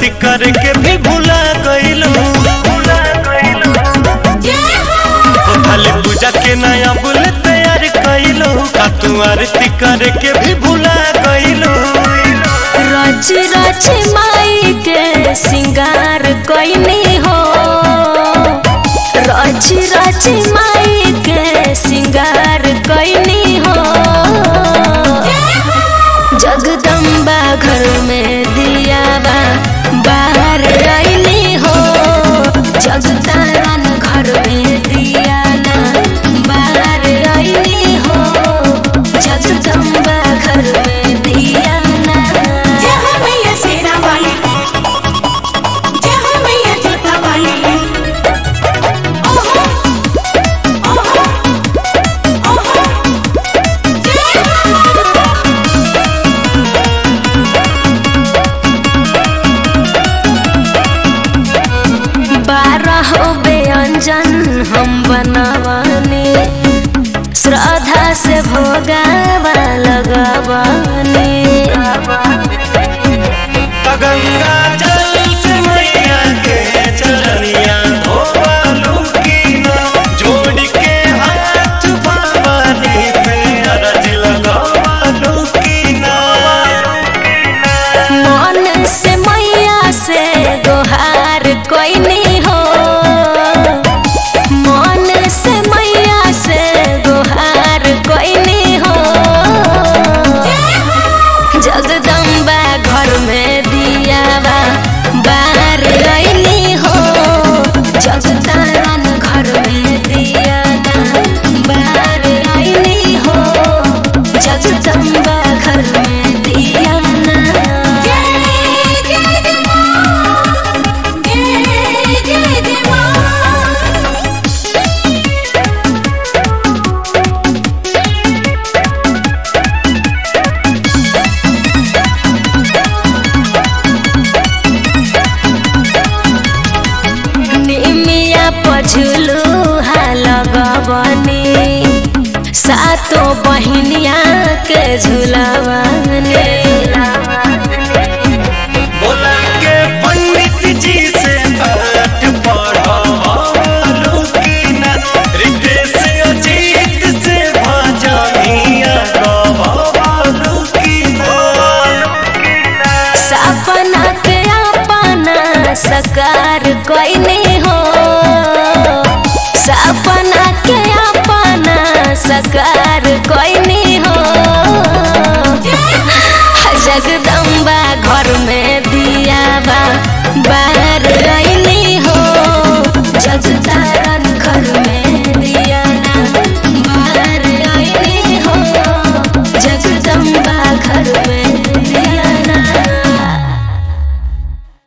आरती करे के भी भुला गइलू खाली पूजा के नया बुल तैयार कइलू का तू आरती करे के भी भुला गइलू रच रच माई के सिंगार कोइनी हो रच रच माई के सिंगार कोइनी हो जगदम्बा घर में दिया बा बाहर आईनी हो जगतारन घर में दिया ना बाहर आईनी हो जगदम्बा घर में दिया ना जय हो मैया शेरा वाली जय हो मैया जोता वाली ओहो ओहो ओहो जय हो बारह व्यंजन हम बनवानी श्रद्धा से भोगावा लगवानी गंगा जल से मैया के चरनिया धोवालू की ना जोड़ के हाथ भवानी से अरज लगावालू की ना मन से मैया से दोहार कोई नहीं हो मन से मैया से दोहार कोई नहीं हो जगदम्बा घर में दिया बा बाहर रैनी हो जगतारन घर में दिया ना बाहर रैनी हो जगदम्बा घर में दिया ना जय जय जय मां जय जय जय मां निमिया पझुलू लगवनी सातो बहिनिया के झुलवनी बोला के पंडित जी से पाठ पढ़ावालू की ना रितेश अजीत से भजनिया गवावालू की ना सपना के अपना सकार कोई नहीं हो सपना के अपना सकार